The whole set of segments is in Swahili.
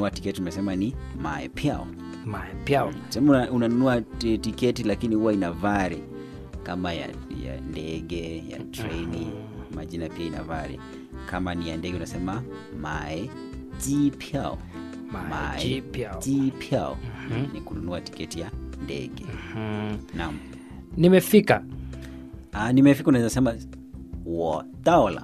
kununua tiketi tumesema ni maepiao maepiao sema una- unanunua ti- tiketi lakini huwa ina vari kama ya, ya ndege ya treni majina pia ina vari kama ni ya ndege unasema mae jipiao Maejipiao. jipiao ni kununua tiketi ya ndege mm. naam nimefika Ah, nimefika unaweza sema wo daola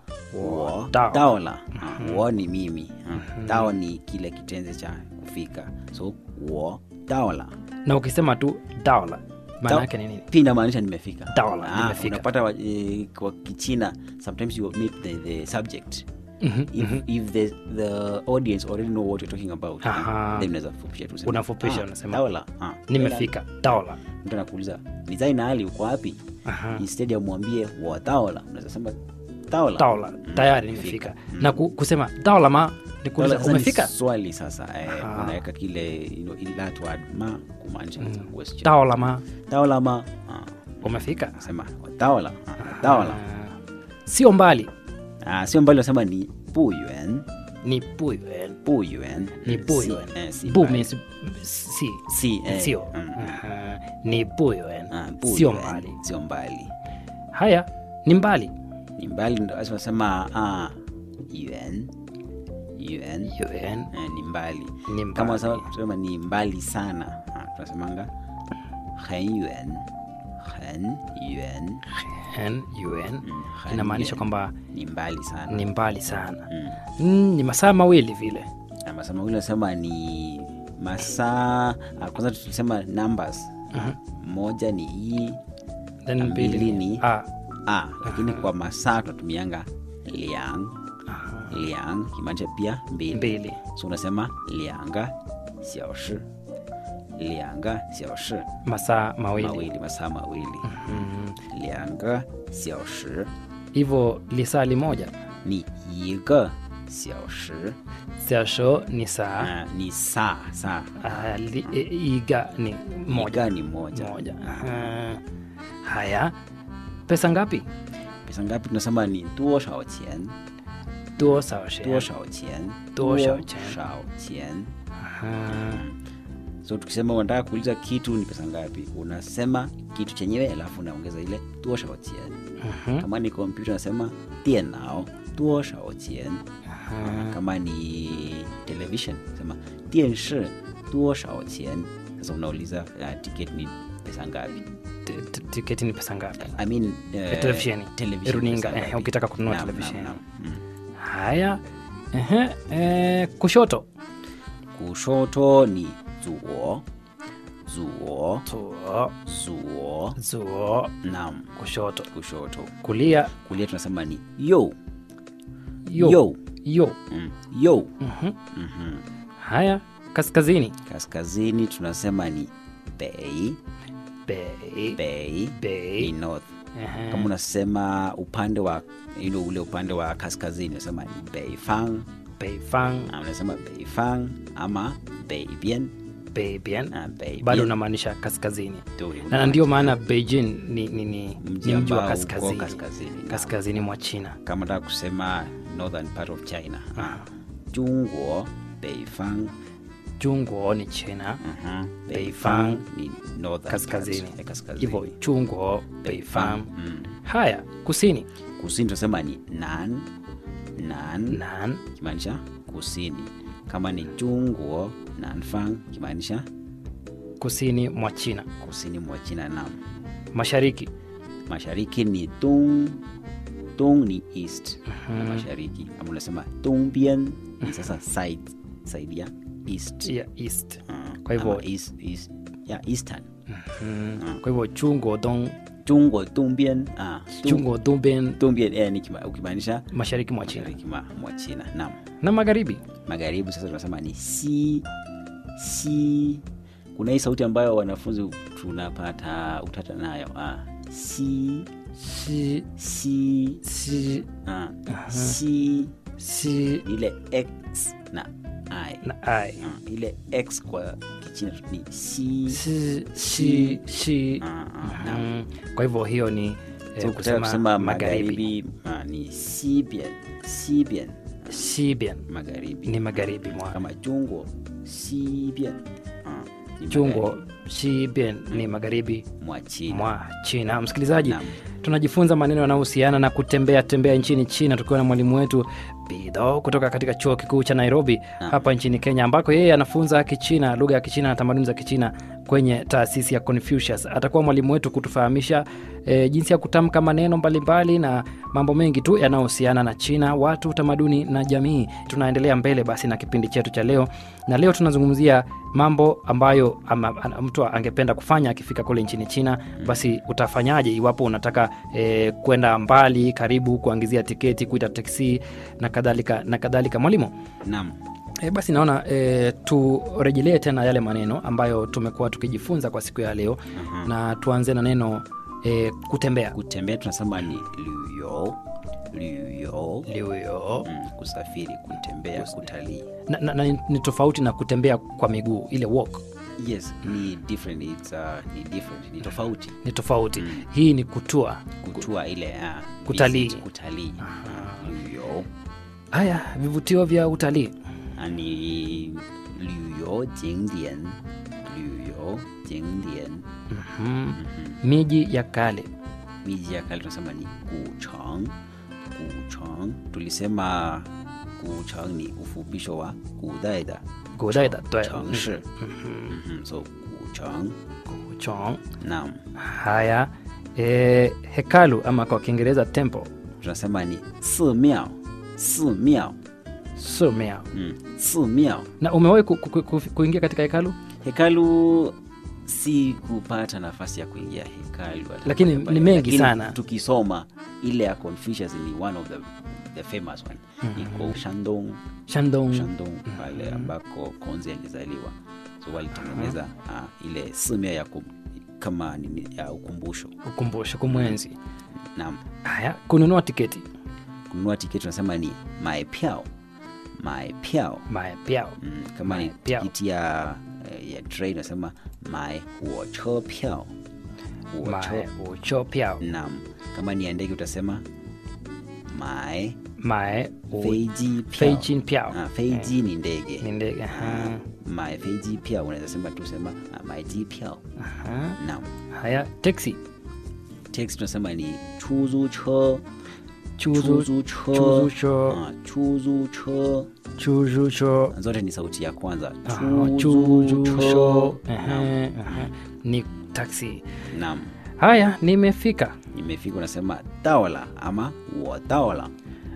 wo dao. daola Ah, wo ni mimi Ah, dao ni kile kitenzi cha kufika so wo daola na ukisema tu daola maana Dao- yake ni nini pia inamaanisha nimefika Daola, Ah, nimefika. unapata wa, eh, kwa kichina sometimes you meet the, the subject Mhm, if, if the, the audience already know what you're talking about Aha. then unaweza fupisha tu useme, Unafupisha, ah, unasema, daola ah, nimefika daola mtu anakuuliza ni zai na ali uko wapi Aha. instead ya mwambie wa daola unaweza sema daola daola tayari nimefika na ku, kusema daola ma ni kuuliza Daola sasa ni umefika swali sasa eh, Aha. unaweka kile you know, in that word ma kumaanisha question daola ma daola ma ah, umefika sema wa daola ah, daola Ah, sio mbali ah, sio mbali unasema ni buyuan ni buyuan buyuan ni Si- buyuan eh, si bu mbali. means si si eh, sio mm, Aha, ni buyuan ah, sio buyuan, mbali sio mbali haya ni mbali ni mbali ndo basi unasema ah, yuan yuan yuan eh, ni mbali ni kama mbali unasema- tunasema ni mbali sana ah, tunasemanga hen yuan hen yuan Hen, yuan Mm, hen inamaanisha yuan. kwamba ni mbali sana ni mbali sana Mm. mm, ni masaa mawili vile Na masaa mawili nasema ni masaa ah, kwanza tulisema numbers moja ni i then Na mbili mbili ni ni- a a lakini kwa masaa tunatumianga liang liang kimaanisha pia mbili mbili so unasema lianga xiaoshi lianga xiaoshi masaa mawili mawili masaa mawili lianga xiaoshi hivyo lisali moja ni iga xiaoshi siasho ni saa Ah, ni saa saa ah, li, e, iga ni moja iga ni moja moja Aha. haya pesa ngapi pesa ngapi tunasema ni duo shao qian duo sao shi duo shao qian Duo shao qian. shao qian Aha. so tukisema unataka kuuliza kitu ni pesa ngapi unasema kitu chenyewe alafu unaongeza ile duo shao qian Mhm. kama ni kompyuta unasema dienao duo shao qian kama ni television sema dienshi duo shao qian sasa unauliza uh, ticket ni pesa ngapi T- t- tiketi ni pesa ngapi I mean, uh, televisheni. television Runinga, pesa eh, ngapi? ukitaka kununua Naam, televisheni. naam, naam. Mm. haya Ehe, eh, kushoto kushoto ni zuo zuo Zuo, zuo zuo nam kushoto kushoto kulia kulia tunasema ni yo yo yo yo mm. yo Mhm. Mhm. haya kaskazini kaskazini tunasema ni bei bei bei ni bei north Ehe. kama unasema upande wa you know, ule upande wa kaskazini unasema ni beifang beifang Ah, unasema beifang ama beibian beibian Ah, Beibian. bado unamaanisha kaskazini Ndio na ndio maana beijing ni, ni, ni, Mji ni mji wa ambao uko kaskazini kaskazini, naam. kaskazini mwa china kama nataka kusema northern part of china ah. jungwo beifang chungwo ni china Mhm. Beifang ni northern kaskazini part ya kaskazini. hivyo chungwo beifang Mm. haya kusini kusini tunasema ni nan nan nan kimaanisha kusini kama ni jungwo nanfang kimaanisha kusini mwa china kusini mwa china nam mashariki mashariki ni dong dong ni east na mashariki ama unasema dongbian ni sasa side side ya east ya east Ah, Kwa hivyo- ama east, east, ya eastern mm. kwa hivyo chungwo dong jungwo dongbian ah, Dong- chungwo dongbian dongbian eh, ni kima- ukimaanisha mashariki mwa china mashariki ma- mwa china nam na magharibi magharibi sasa tunasema ni si si kuna hii sauti ambayo wanafunzi tunapata utata nayo ah, si si si si ah, si si ni ile x na i na ai ah, ile x kwa kichina ni si si si si ah, ah, na mm. kwa hivyo hiyo ni eh, so kutaka kusema magharibi magharibi ah, ni sibian sibian Xibian magharibi ni magharibi mwa kama jungo sibian ah, ni Chungo magharibi Xibian ni magharibi mwa China mwa China. Msikilizaji, Naam. tunajifunza maneno yanayohusiana na kutembea tembea nchini China tukiwa na mwalimu wetu Bido kutoka katika chuo kikuu cha Nairobi Naam. hapa nchini Kenya, ambako yeye anafunza Kichina, lugha ya Kichina na tamaduni za Kichina kwenye taasisi ya Confucius. Atakuwa mwalimu wetu kutufahamisha e, jinsi ya kutamka maneno mbalimbali na mambo mengi tu yanayohusiana na China, watu, tamaduni na jamii. Tunaendelea mbele basi na kipindi chetu cha leo, na leo tunazungumzia mambo ambayo ama, ana- mtu angependa kufanya akifika kule nchini China. Basi utafanyaje iwapo unataka e, kwenda mbali, karibu, kuangizia tiketi, kuita teksi na kadhalika na kadhalika. Mwalimu, naam E, basi naona e, turejelee tena yale maneno ambayo tumekuwa tukijifunza kwa siku ya leo Aha. na tuanze na neno e, kutembea kutembea tunasema ni liuyo liuyo Liuyo. mm, kusafiri kutembea kutalii na, na, na ni tofauti na kutembea kwa miguu ile walk yes ni different it's, uh, ni different ni tofauti ni tofauti hii ni kutua kutua ile uh, Kutalii. visit, kutalii uh, liuyo haya vivutio vya utalii ani liuyo jingdian liuyo jingdian mm miji ya kale miji ya kale tunasema ni guchang guchang tulisema guchang ni ufupisho wa gudaida godaida changshi Mhm, so guchang chong naam haya e, hekalu ama kwa kiingereza temple tunasema ni simiao simiao sumia mm. simiao na umewahi ku, ku, ku, kuingia katika hekalu hekalu si kupata nafasi ya kuingia hekalu hata Lakini moja ni pale. mengi Lakini sana. tukisoma ile ya confucius ni one of the, the famous one iko shandong shandong shandong pale ambako konzi alizaliwa so walitengeneza uh, ile simia ya kum, kama nini ya ukumbusho ukumbusho kumwenzi naam haya kununua tiketi kununua tiketi tunasema ni maepiao maepiao maepiao mm, kama ni Maepiao. tikiti ya, eh, ya train unasema mae huocho piao huocho mae ucho piao naam kama ni ya ndege utasema mae mae u- feiji piao feijin piao Ah, feiji ni ndege ni ndege aha, mae feiji piao unaweza sema tu sema ah, maeji piao aha. naam haya teksi text tunasema ni chuzu cho chuzu chuzu cho chuzu cho Ah, chuzu cho chuzu cho zote ni sauti ya kwanza aha, chuzu cho Ehe, ehe. ni taksi naam haya nimefika nimefika unasema daola ama wodaola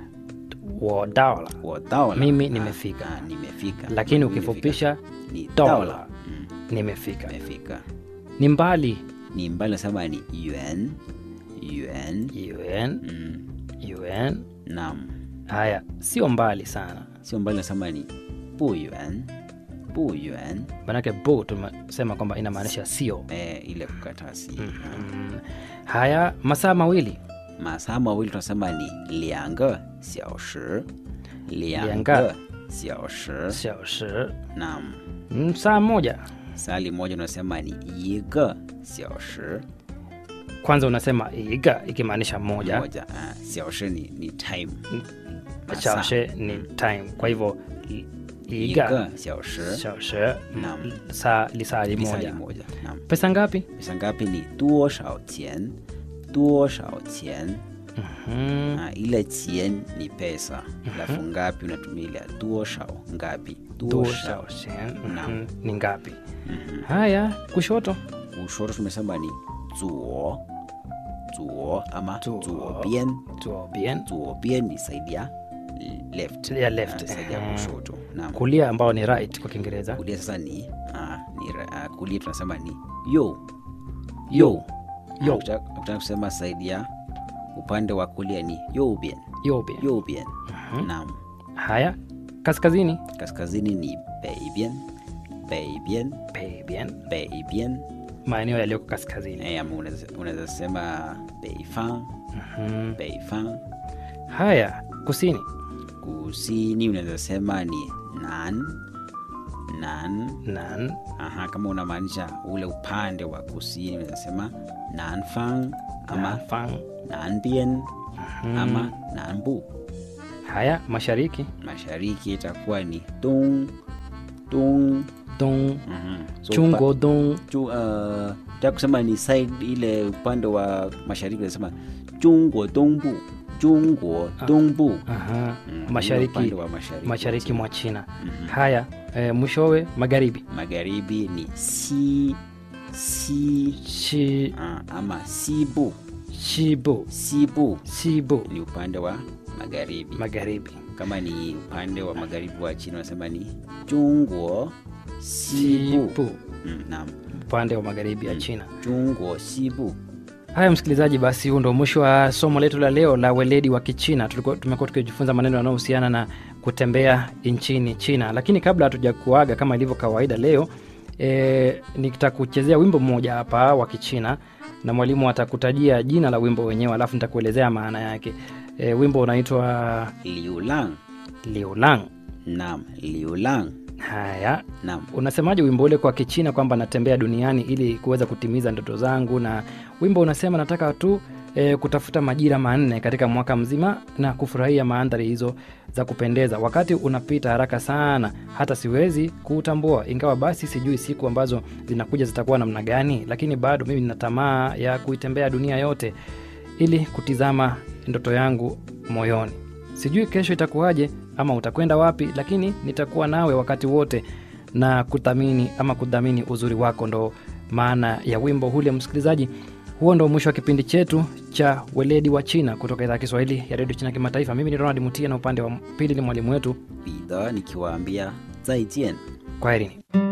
wodaola wodaola Mimi Ah, nimefika. ah, nimefika lakini Nimefika. ukifupisha ni dola. daola Mm, nimefika nimefika ni mbali ni mbali nasema ni yuan yuan un mm, un naam haya sio mbali sana sio mbali nasema ni bu yuan bu yuan manake bu tumesema kwamba inamaanisha sio eh, ile kukatasi mm. haya masaa mawili masaa mawili tunasema ni liange xiaoshi liange Lianga. xiaoshi xiaoshi naam mm, saa moja sali moja unasema ni yige xiaoshi kwanza unasema iga ikimaanisha moja moja ah, xiaoshi ni, ni time Masaa. xiaoshi ni time kwa hivyo i- Yige iga xiaoshi xiaoshi Naam. saa lisali lisali moja moja naam pesa ngapi pesa ngapi ni duo shao qian duo shao qian mm. ah, ile qian ni pesa alafu ngapi unatumia ile duo shao ngapi duo duo shao xiaoshi Naam. Mhm. ni ngapi haya kushoto kushoto tumesema ni zuo zuo ama Zuo. zuo bien tuo bien zuo bien ni saidi ya left Ya left, Ah, saidi ya ehe. kushoto naam kulia ambao ni right kwa kiingereza kulia sasa ni, ah, ni ra- ah, kulia tunasema ni yo yo Yo. Ukitaka ukitaka kusema saidi ya upande wa kulia ni yo bien yo bien yo bien naam haya kaskazini kaskazini ni bei bien bei bien bei bien bei bien maeneo yaliyoko kaskazini Eh, ama unaweza unaweza sema bei fan Mhm. bei fan haya kusini kusini unaweza sema ni nan nan nan aha kama unamaanisha ule upande wa kusini unaweza sema nanfang ama fang nanbien ama nanbu haya mashariki mashariki itakuwa ni dong dong dong Mhm. So, chungo dong pa- chu, uh, ta kusema ni side ile upande wa mashariki nasema chungwo dongbu chungwo dongbu Aha. Mm, mashariki upande wa mashariki, mashariki mwa china haya e, mwishowe magharibi magharibi ni si si Shi, uh, ama sibu shibu sibu sibu ni upande wa magharibi magharibi kama ni upande wa magharibi wa china wanasema ni chungwo sibu sibu mm, naam upande wa magharibi ya china chungwo sibu haya msikilizaji basi huu ndo mwisho wa somo letu la leo la weledi wa kichina Tulikuwa- tumekuwa tukijifunza maneno yanayohusiana na kutembea nchini china lakini kabla hatuja kuaga kama ilivyo kawaida leo e, nitakuchezea wimbo mmoja hapa wa kichina na mwalimu atakutajia jina la wimbo wenyewe alafu nitakuelezea maana yake e, wimbo unaitwa liulang liulang naam liulang haya naam unasemaje wimbo ule kwa kichina kwamba natembea duniani ili kuweza kutimiza ndoto zangu na wimbo unasema nataka tu e, kutafuta majira manne katika mwaka mzima na kufurahia mandhari hizo za kupendeza wakati unapita haraka sana hata siwezi kuutambua ingawa basi sijui siku ambazo zinakuja zitakuwa namna gani lakini bado mimi nina tamaa ya kuitembea dunia yote ili kutizama ndoto yangu moyoni sijui kesho itakuwaje ama utakwenda wapi lakini nitakuwa nawe wakati wote na kuthamini ama kudhamini uzuri wako ndo maana ya wimbo hule msikilizaji huo ndo mwisho wa kipindi chetu cha weledi wa china kutoka idhaa ya kiswahili ya redio china kimataifa mimi ni ronald mutia na upande wa pili ni mwalimu wetu 彼得nikiwaambia 再见 kwaherini